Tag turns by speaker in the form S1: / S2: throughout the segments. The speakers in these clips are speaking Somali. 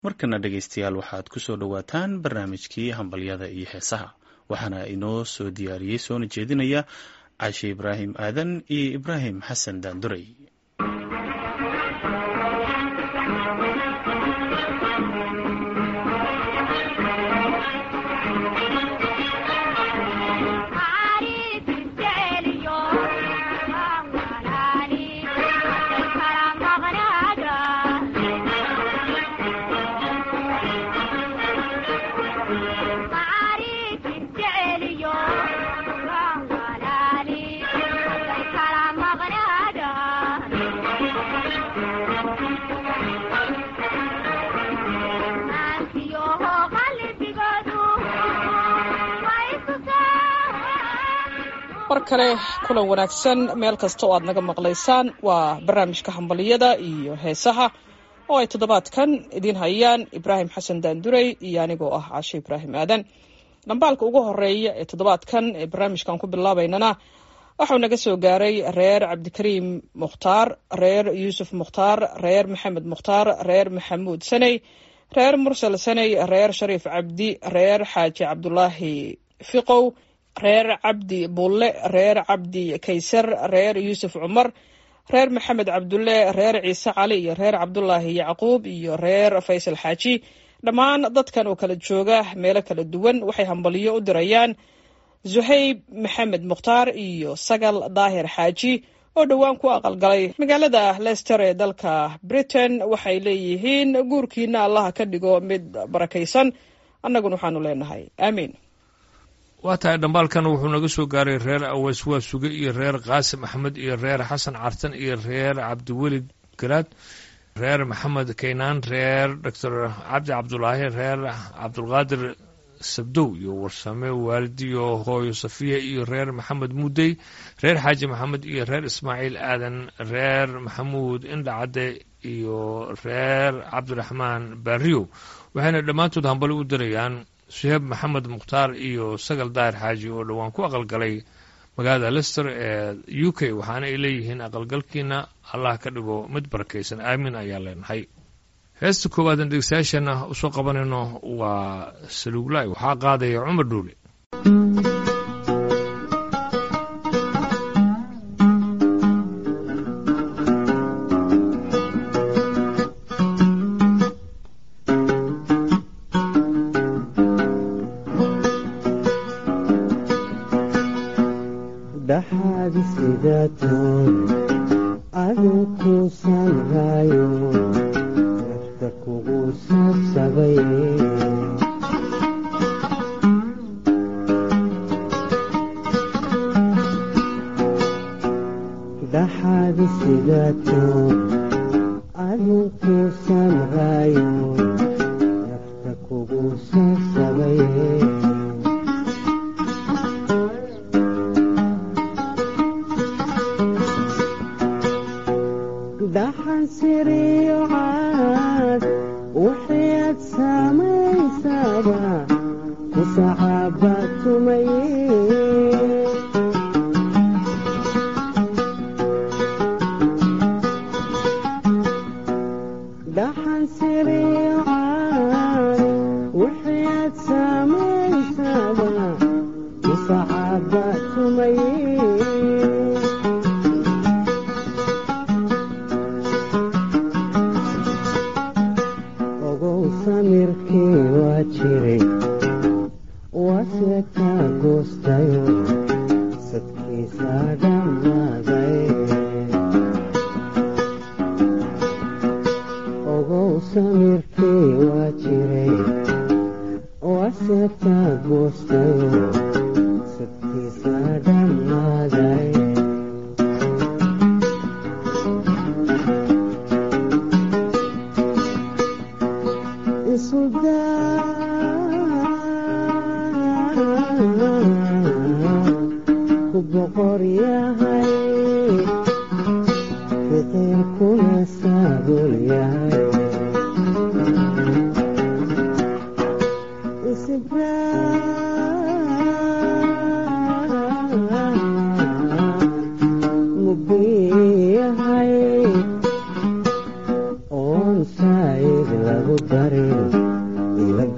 S1: markana dhegaystayaal waxaad ku soo dhowaataan barnaamijkii hambalyada iyo heesaha waxaana inoo soo diyaariyey soona jeedinaya cashe ibraahim aadan iyo ibraahim xasan daanduray
S2: mar kale kulan wanaagsan meel kasta oo aad naga maqlaysaan waa barnaamijka hambaliyada iyo heesaha oo ay toddobaadkan idiin hayaan ibraahim xasan daanduray iyo anigoo ah caashe ibraahim aadan dhambaalka ugu horeeya ee toddobaadkan ee barnaamijkan ku bilaabaynana waxau naga soo gaaray reer cabdikariim mukhtaar reer yuusuf mukhtaar reer maxamed mukhtaar reer maxamuud saney reer mursal saney reer shariif cabdi reer xaaji cabdulaahi fiqow reer cabdi bulle reer cabdi kaysar reer yuusuf cumar reer maxamed cabdulle reer ciise cali iyo reer cabdulaahi yacquub iyo reer faysal xaaji dhammaan dadkan oo kala jooga meelo kala duwan waxay hambaliyo u dirayaan zuhayb maxamed mukhtaar iyo sagal daahir xaaji oo dhowaan ku aqalgalay magaalada lester ee dalka britain waxay leeyihiin guurkiina allaha ka dhigo mid barakaysan annaguna waxaanu leenahay aamiin
S3: waa tahay dhambaalkan wuxuu naga soo gaaray reer aweys waa suge iyo reer qaasim axmed iyo reer xasan cartan iyo reer cabdiwelid garaad reer maxamed kaynaan reer doctor cabdi cabdulaahi reer cabdulqaadir sabdow iyo warsame waalidiyo hooyo safiya iyo reer maxamed muudey reer xaaji maxamed iyo reer ismaaciil aadan reer maxamuud indhacadde iyo reer cabdiraxmaan baariyow waxayna dhammaantood hambali u dirayaan suheeb maxamed mukhtaar iyo sagal daahir xaaji oo dhowaan ku aqalgalay magaalada lester ee u k waxaana ay leeyihiin aqalgalkiina allah ka dhigo mid barakaysan aamin ayaan leenahay heesta koowaadaan dhegeystayaasheenna usoo qabanayno waa saluuglaay waxaa qaadaya cumar dhuule
S4: lagu darin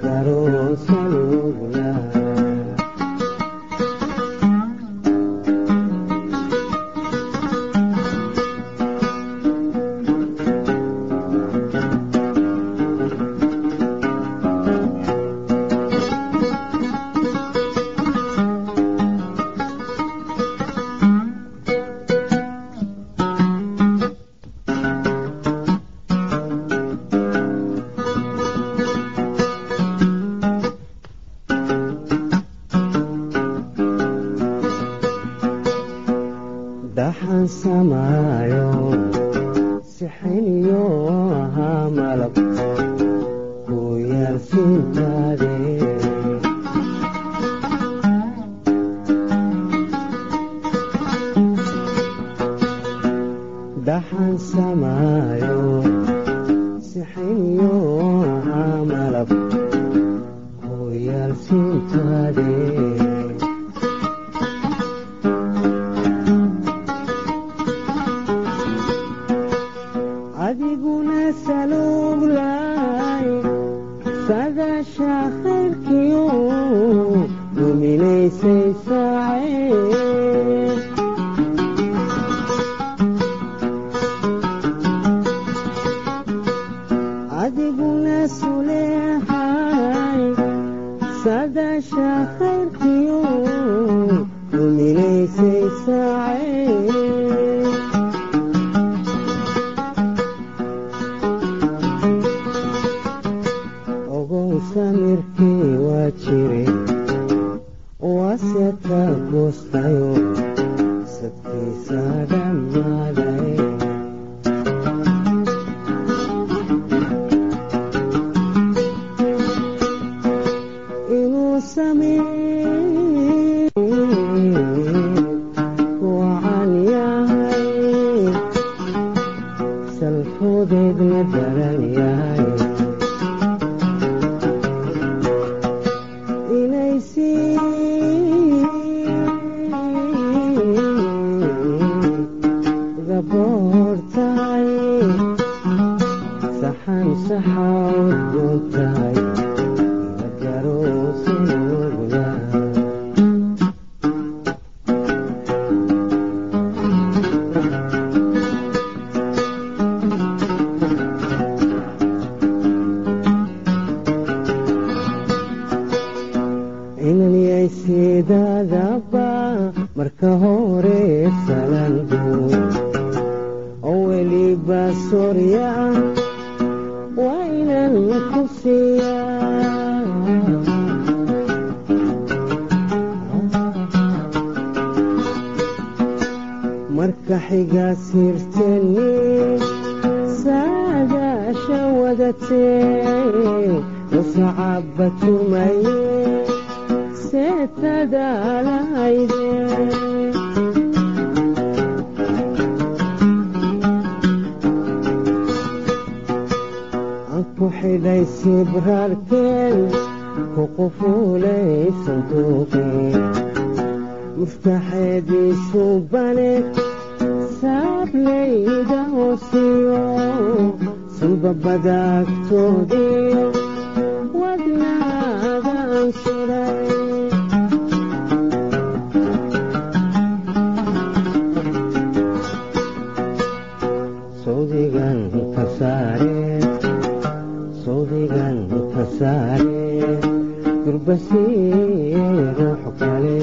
S4: dhaxan samaayo sixiniyo ahaa malab ku yaalsiintaade dhaxan samaayo sixiniyo ahaa malab ku yaalsiintaade adiguna saluglaay sadasha khayrkiyo duminaysay saacee adiguna suleexay sadasha khayrkiyo duminaysay saacee ogow samirkii waa jire waase ka goostayo sadkiisa dhammaaday inuu sameey wacan yahay salfudeedna daran yahay inay sii gaboor tahay saxan saxawdoon tahay garoosanoogda inanyay sidaadaba marka hore salanguud oo weliba sorya waa inan ku siiyaa marka xiga sirteni saadaasha wadatee musacaba tumaye seetadaalahayde aan ku xidhay sibraarkeen ku qufuulay sanduuqeen muftaxeediisu bane saablayda hoosiyo sulbabadaagtoodiyo wadnaagaan suray sawdigan ka saare sawdigan ka saare durbasiye ruux kale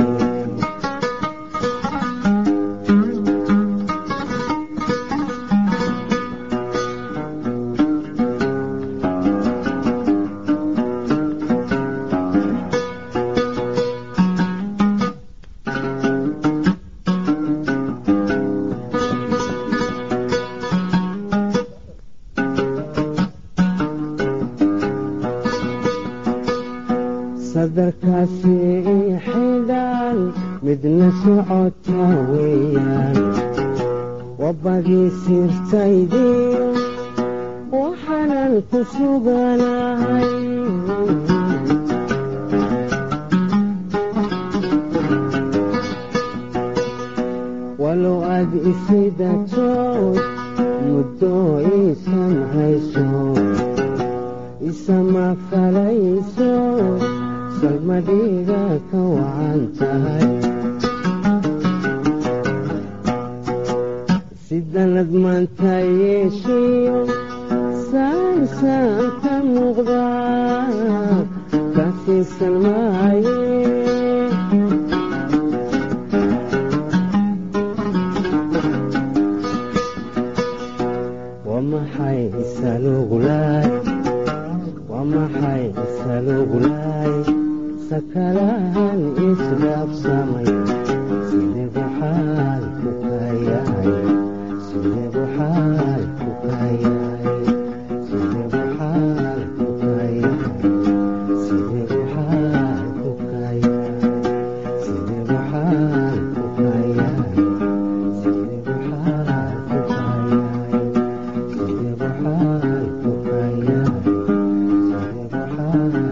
S4: sadarkaasi ii xidhaan midna socota weeyaan wabbadii sirtaydiyo waxaanan ku suganahay walow aad isidatood muddo iisan hayso isama falayso salmadhiga ka wacan tahay sidanad maanta yeeshiyo saansaan ka muuqda ka siisan maaye wamaxay salugulaay wamaxay salugulaay sakalahan isdhaafsamay sideebu xaalku ka yahay sideebu xaalku ka yahay sideebu xaalku ka yahay sideebu xaalku ka yahay sideebu xaalku ka yahay sideebu xaalku ka yahay sideebu xaalku ka yahay sideebu xaalku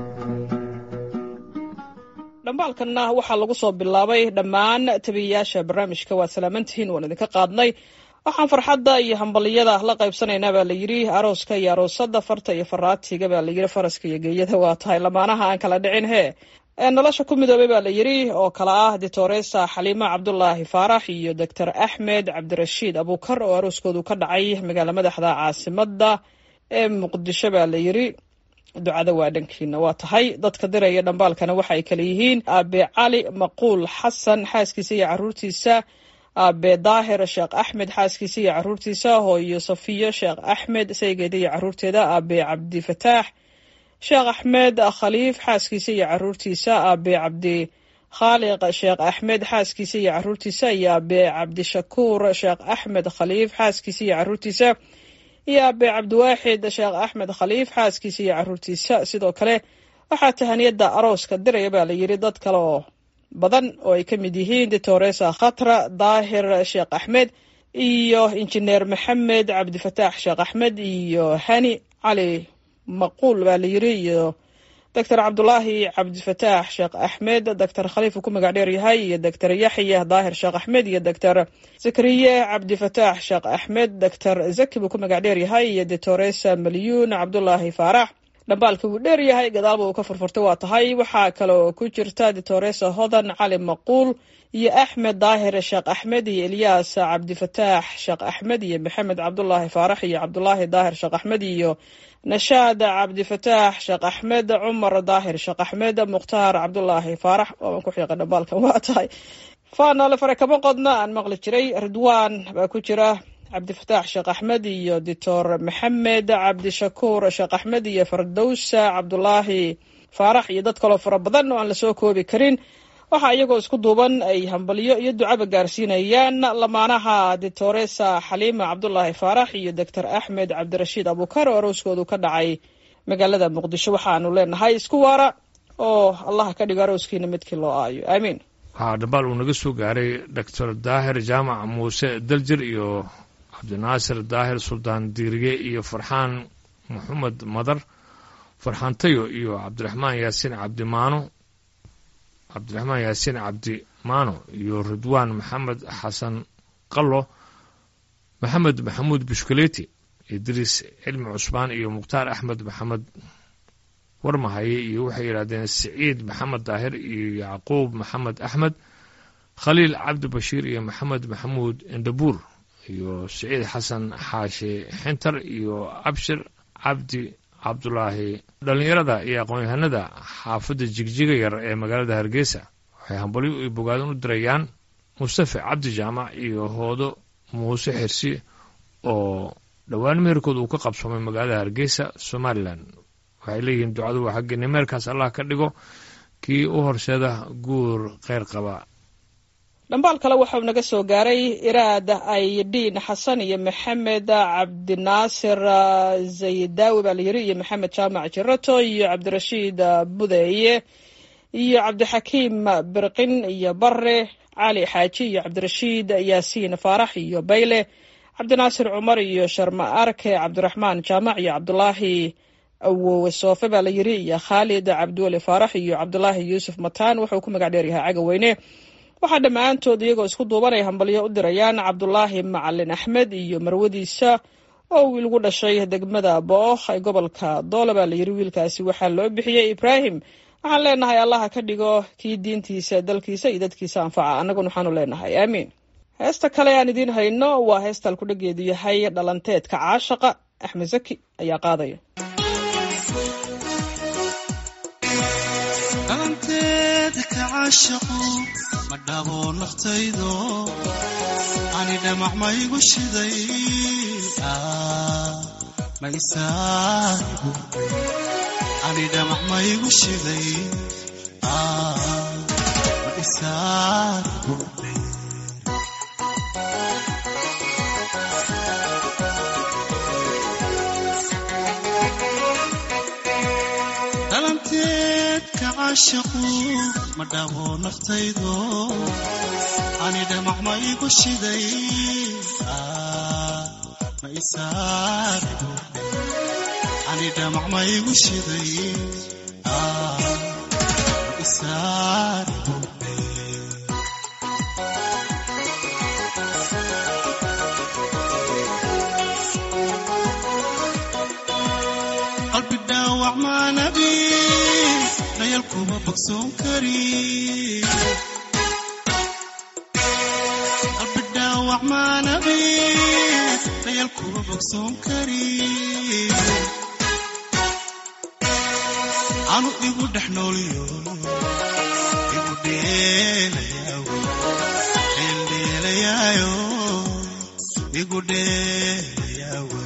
S2: dhambaalkanna waxaa lagu soo bilaabay dhammaan tabiyayaasha barnaamijka waad salaamantihiin waan idinka qaadnay waxaan farxadda iyo hambaliyada la qaybsanaynaa baa la yidhi arooska iyo aroosada farta iyo faraatiga baa la yidhi faraska iyo geeyada waa tahay lamaanaha aan kala dhicin hee ee nolosha ku midoobay baa la yidhi oo kale ah ditoresa xaliima cabdulaahi faarax iyo doctor axmed cabdirashiid abuukar oo arooskoodu ka dhacay magaala madaxda caasimada ee muqdisho baa la yidhi ducada waa dhankiina waa tahay dadka diraya dhambaalkana waxa ay kale yihiin aabe cali maquul xasan xaaskiisa iyo caruurtiisa aabe daahir sheekh axmed xaaskiisa iyo caruurtiisa hooyo safiyo sheekh axmed saygeeda iyo caruurteeda aabe cabdifataax sheekh axmed khaliif xaaskiisa iyo caruurtiisa aabe cabdi khaaliq sheekh axmed xaaskiisa iyo caruurtiisa iyo aabe cabdishakuur sheekh axmed khaliif xaaskiisa iyo caruurtiisa iyo aabe cabdiwaaxid sheekh axmed khaliif xaaskiisa iyo caruurtiisa sidoo kale waxaa tahaniyada arooska diraya baa la yidhi dad kale oo badan oo ay ka mid yihiin ditoresa khatra daahir sheekh axmed iyo injineer maxamed cabdifataax sheekh axmed iyo hani cali maquul baa la yidhi iyo doctor cabdulaahi cabdifataax sheekh axmed doctor khaliif uu ku magac dheer yahay iyo doctor yaxya daahir sheekh axmed iyo doctor zakariye cabdifataax sheekh axmed doctor zaki buu ku magac dheer yahay iyo ditoresa malyuun cabdulaahi faarax dhambaalka wuu dheer yahay gadaalba uu ka furfurtay waa tahay waxaa kale oo ku jirta ditoresa hodan cali maquul iyo axmed daahir sheekh axmed iyo elyaas cabdifataax sheekh axmed iyo maxamed cabdulaahi faarax iyo cabdulaahi daahir sheekh axmed iyo nashaad cabdifataax sheekh axmed cumar daahir sheekh axmed mukhtaar cabdulaahi faarax waaban ku xiiqa dhambaalkan waa tahay faanole fare kama qodna aan maqli jiray ridwaan baa ku jira cabdifataax sheekh axmed iyo doctor maxamed cabdishakuur sheekh axmed iyo fardowsa cabdulaahi faarax iyo dad kaloo fara badan oo aan lasoo koobi karin waxaa iyagoo isku duuban ay hambalyo iyo ducaba gaarsiinayaan lamaanaha ditoresa xaliima cabdulaahi faarax iyo doctor axmed cabdirashiid abuukar oo arooskoodu ka dhacay magaalada muqdisho waxaanu leenahay isku waara oo allah ka dhigo arooskiina midkii loo aayo aamiin
S3: waxaa dhambaal uu naga soo gaaray doctor daahir jaamac muuse daljir iyo cabdinaasir daahir suldaan diiriye iyo farxaan maxamed madar farxaan tayo iyo cabdiraxmaan yaasiin cabdimaano cabdiraxmaan yaasiin cabdimaano iyo ridwaan maxamed xasan qallo maxamed maxamuud bushkaleeti idriis cilmi cusmaan iyo mukhtaar axmed maxamed warmahaye iyo waxay yidhahdeen siciid maxamed daahir iyo yacquub maxamed axmed khaliil cabdi bashiir iyo maxamed maxamuud endabuur iyo siciid xasan xaashi xintar iyo abshir cabdi cabdulaahi dhallinyarada iyo aqoon-yahanada xaafadda jigjiga yar ee magaalada hargeysa waxay hambalyo iyo bogaadin u dirayaan mustafe cabdi jaamac iyo hoodo muuse xirsi oo dhowaan meherkood uu ka qabsoomay magaalada hargeysa somalilan waxay leeyihiin ducadu waa xaggeena meerkaas allah ka dhigo kii u horseeda guur kheyr qaba
S2: dhambaal kale waxau naga soo gaaray iraad aydhiin xasan iyo maxamed cabdinaasir zaydaawi baa la yiri iyo maxamed jaamac jirato iyo cabdirashiid budeeye iyo cabdixakiim birqin iyo bare cali xaaji iyo cabdirashiid yaasiin faarax iyo bayle cabdinaasir cumar iyo sharma arke cabdiraxmaan jaamac iyo cabdulaahi awowe soofe baa la yiri iyo khaalid cabdiweli faarax iyo cabdulaahi yuusuf mataan wuxuu ku magac dheer yahay cagaweyne waxaa dhammaantood iyagoo isku duubanay hambalyo u dirayaan cabdulaahi macalin axmed iyo marwadiisa oo wiil gu dhashay degmada bookh ee gobolka doole baa layidhi wiilkaasi waxaa loo bixiyey ibraahim waxaan leenahay allaha ka dhigo kii diintiisa dalkiisa iyo dadkiisa anfaca annaguna waxaanu leenahay aamiin heesta kale aan idiin hayno waa heesta alkudhageedu yahay dhalanteedka caashaqa axmed zaki ayaa qaadaya
S5: dhalanteeda ka caashaqo ma dhabo naftaydo ani dhamac maygu shiday ma isaahibu ani dhamac maygu shiday ma isaahibu dhalanteedka caashaqu ma dhabo naftaydo ani dhamac ma igu shiday ma isaaribu ani dhamac ma igu shiday ma isaaribu qalbi dhaawac maanabi dhayal kuma bogsoon kari qalbi dhaawac maanabi dhayal kuma bogsoon kari anu igu dhex nooliyo igu dheelayaawo dheeldheelayaayo igu dheelayaawo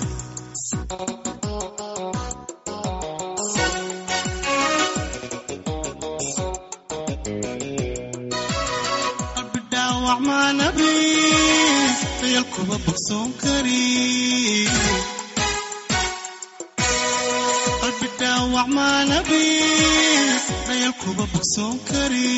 S5: qalbi dhaawac maanabi dayal kuma bogsoon kari qalbi dhaawac maanabi dayal kuma bogsoon kari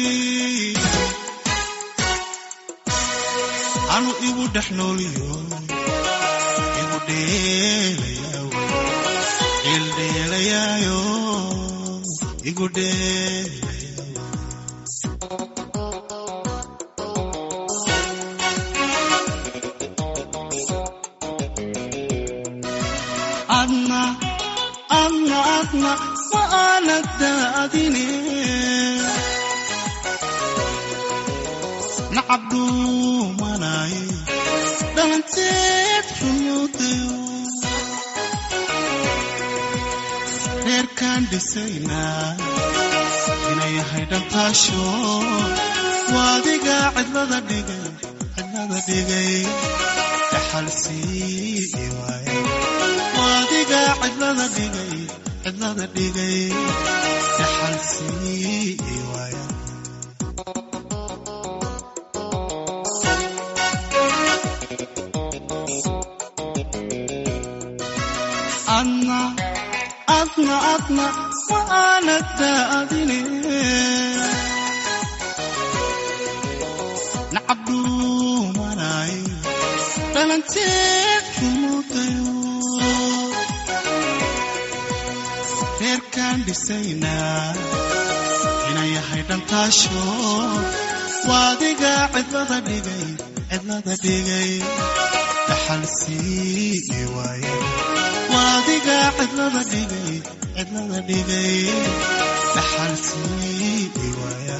S5: anu igu dhex nooliyo igu dheelayaawo dheeldheelayaayo igu dheelayaawo adna adna adna ma aanad daadine nacab dhuumanay dhalanteed xumuudayo reerkaan dhisaynaa inay yahay dhantaasho waadiga cidlada dhigay cidlada dhigay dhaxalsii waaye waadiga cidlada dhigay cidlada dhigay dhaxalsii waaya adna adna adna ma aanad daadine nacab dhuumanay dhalanteed xumuudayo reerkaan dhisaynaa inay yahay dhantaasho waadiga cidlada dhigay cidlada dhigay dhaxalsii waaye waadiga cidlada dhigay cidlada dhigay dhaxalsii waaya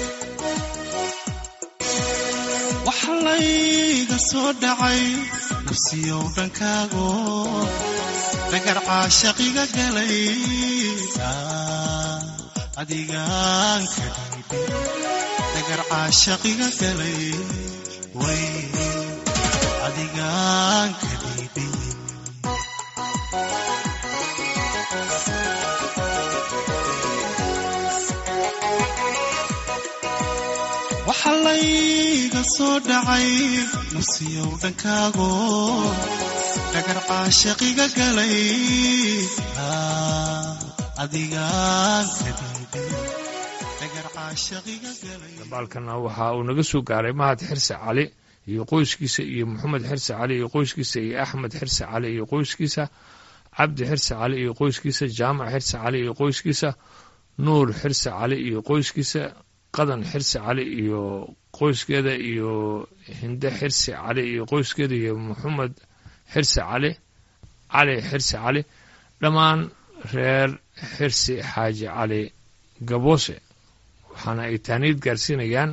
S5: waxa layga soo dhacay nafsiyow dhankaago dhagar caashaqiga galay adigaan ka dhiibay dhagar caashaqiga galay way adigaan ka dhiibay waxa layga soo dhacay nafsiyow dhankaago dhagar caashaqiga galay adigaan ka dhiibay dhagar caashaqiga galay
S3: dabaalkana waxa uu naga soo gaaray mahad xirse cali iyo qoyskiisa iyo maxamed xirse cali iyo qoyskiisa iyo axmed xirse cali iyo qoyskiisa cabdi xirse cali iyo qoyskiisa jaamac xirse cali iyo qoyskiisa nuur xirse cali iyo qoyskiisa qadan xirse cali iyo qoyskeeda iyo hinde xirse cali iyo qoyskeeda iyo maxamed xirse cali cali xirse cali dhammaan reer xirsi xaaji cali gaboose waxaana ay taaniid gaarsiinayaan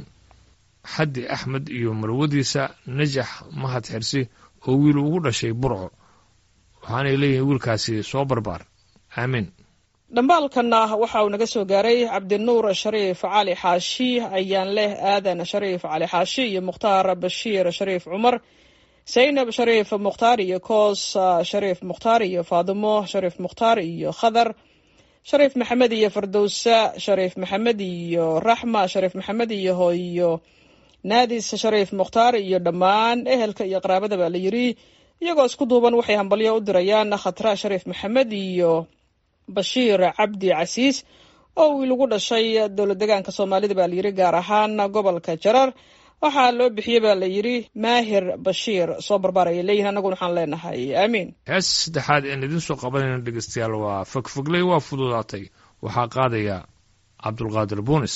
S3: xaddi axmed iyo marwadiisa najax mahad xirsi oo wiil ugu dhashay burco waxaanay leeyihiin wiilkaasi soo barbaar aamiin
S2: dhambaalkanna waxa uu naga soo gaaray cabdinuur shariif cali xaashi ayaan leh aadan shariif cali xaashi iyo mukhtaar bashiir shariif cumar saynab shariif mukhtaar iyo koos shariif mukhtaar iyo faadimo shariif mukhtaar iyo khadar shariif maxamed iyo fardowsa shariif maxamed iyo raxma shariif maxamed iyo hooyo naadis shariif mukhtaar iyo dhammaan ehelka iyo qaraabada baa la yiri iyagoo isku duuban waxay hambalyo u dirayaan khatra shariif maxamed iyo bashiir cabdi casiis oo wiil ugu dhashay dowlad degaanka soomaalida baa layidhi gaar ahaan gobolka jarar waxaa loo bixiyey baa la yidhi maahir bashiir soo barbaar ayay leeyihin annaguna waxaan leenahay aamiin
S3: hees saddexaad een idiin soo qabanayna dhegeystayaal waa fogfogley waa fududaatay waxaa qaadaya cabdulqaadir buunis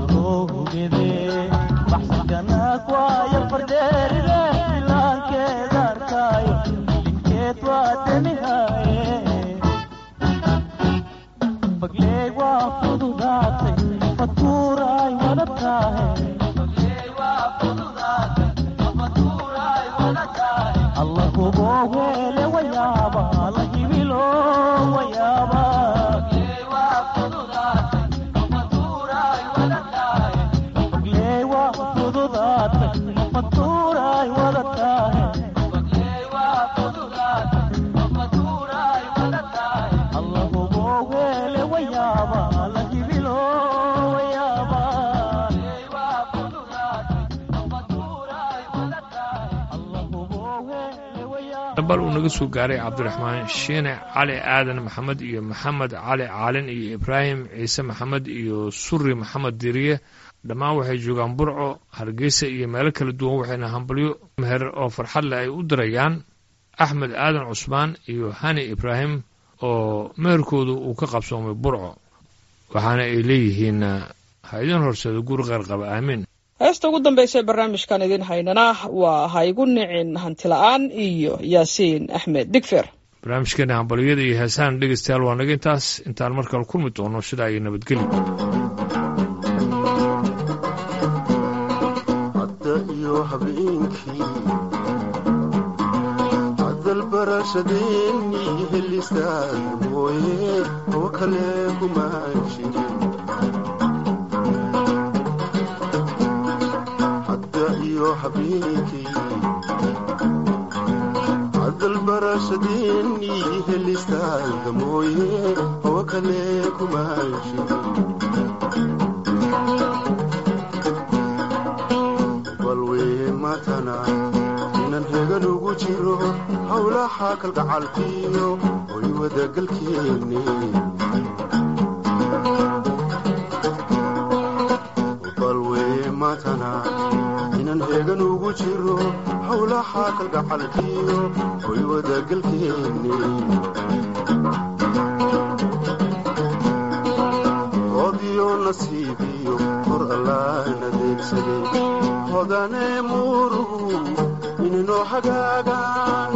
S6: Baxsigana kwaya fardeeride filaankeeda
S3: dambal uu naga soo gaaray cabdiraxmaan shiine cali aadan maxamed iyo maxamed cali caalin iyo ibraahim ciise maxamed iyo suri maxamed diriye dhammaan waxay joogaan burco hargeysa iyo meelo kala duwan waxayna hambalyo meher oo farxad leh ay u dirayaan axmed aadan cusmaan iyo hani ibraahim oo meherkoodu uu ka qabsoomay burco waxaana ay leeyihiin ha idin horseedo guri qeyr qaba aamiin
S2: heesta ugu dambaysa ee barnaamijkan idiin haynana waa ha igu nicin hantila'aan iyo yaasiin axmed digfer
S3: barnaamijkeena hambalyada iyo heesahan dhegeystayaal waa naga intaas intaan markale kulmi doono sidaa iyo nabadgeli
S6: hadda iyo habeenkii hadalbarashadeennii helistaad mooye oo kale kuma jirin hadda iyo habeenkii hadalbarashadeennii helistaad mooye oo kale kuma jirin balwee matana inan hegan ugu jiro howlaha kalgacalkiyo way wadagalkeenne balwee matana inan hegan ugu jiro howlaha kalgacalkiyo way wadagalkeenne oodiyo nasiibiyo hor allaan adeegsaday hodane murugu ininoo hagaagaan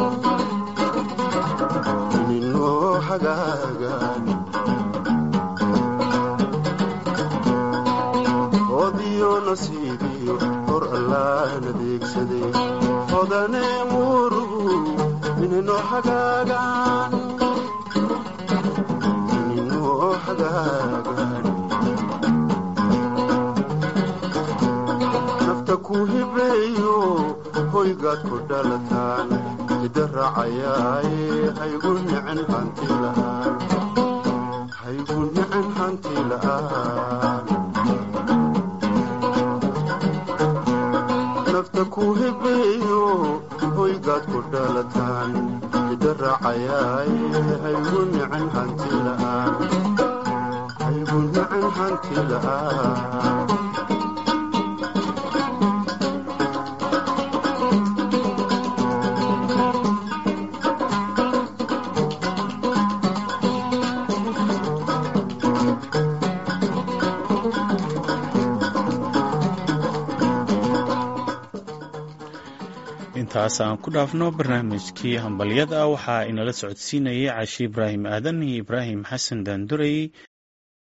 S6: ininoo hagaagaan oodiyo nasiibiyo hor allaan adeegsaday hodane murugu ininoo hagaagaan ininoo hagaagaan nafta ku hibeeyo hoygaad ku dhalataan hidda raacayaaye haygu nicin hanti la'aan haygu nicin hanti la'aan nafta ku hibeeyo hoygaad ku dhalataan hidda raacayaaye haygu nicin hanti la'aan haygu nicin hanti la'aan
S1: intaas aan ku dhaafno barnaamijkii hambalyada waxaa inala socodsiinayay cashi ibraahim aadan iyo ibraahim xasan daandurey